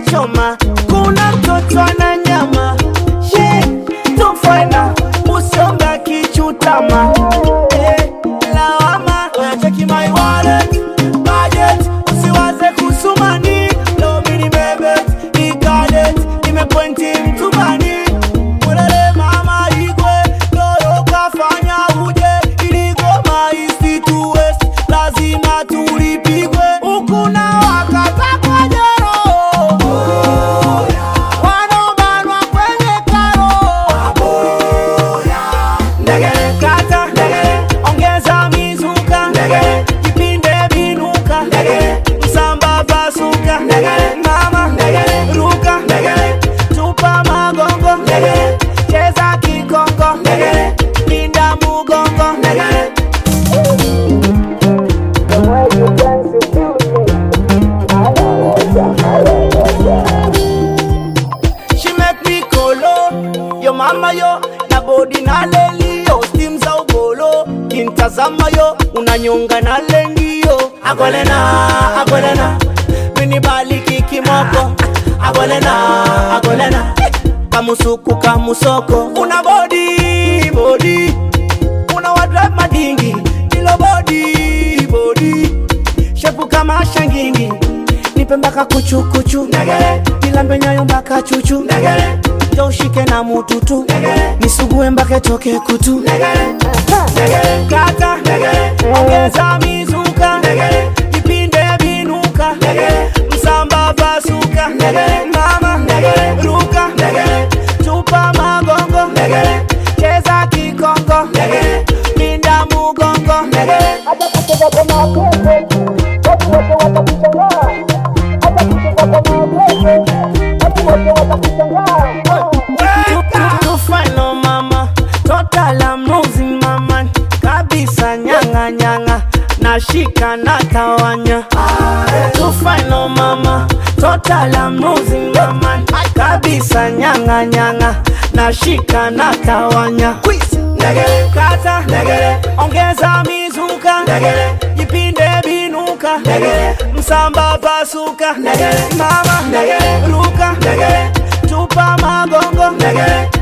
choma, kuna mtoto ana nyama she tufana usonga kichutama eh, lawama cheki my wallet budget usiwaze kusumani leo mini bebe ikadet nimepointi mtubani Ulele mama igwe doyo kafanya uje iligoma isitu west lazima tulipigwe ukuna wakata kwa jero wanobanwa kwenye karo ndegele kata ndegele ongeza mizuka ndegele kipinde binuka ndegele msamba pasuka ndegele mama ndegele ruka ndegele tupa magongo ndegele cheza kikongo ndegele linda mugongo ndegele She make me kolo Yo mama yo na body na leli yo Steam za ugolo Kintazama yo unanyonga na lengi yo Agolena, agolena Mini baliki kimoko Agolena, agolena Kamusuku kamusoko Una body, body Una wadrive madingi Ilo body, body Shepu kama shangingi nipe mpaka kuchukuchu nilambe nyayo mpaka chuchu jo ushike na mututu nisugue mpaka toke kutu kata ongeza mizuka vipinde vinuka msamba pasuka mama ruka tupa magongo cheza kikongo linda mugongo hata kucheza kwa mapepe watu wote watakushangaa hata kucheza kwa mapepe watu wote watakushangaa tufano mama total I'm losing mama kabisa nyanga nyanga nashika na tawanya tufano mama total I'm losing mama kabisa nyanga nyanga nashika na tawanya Ndegele kata ndegele ongeza mizuka ndegele jipinde binuka ndegele msamba pasuka ndegele mama ndegele ruka ndegele tupa magongo ndegele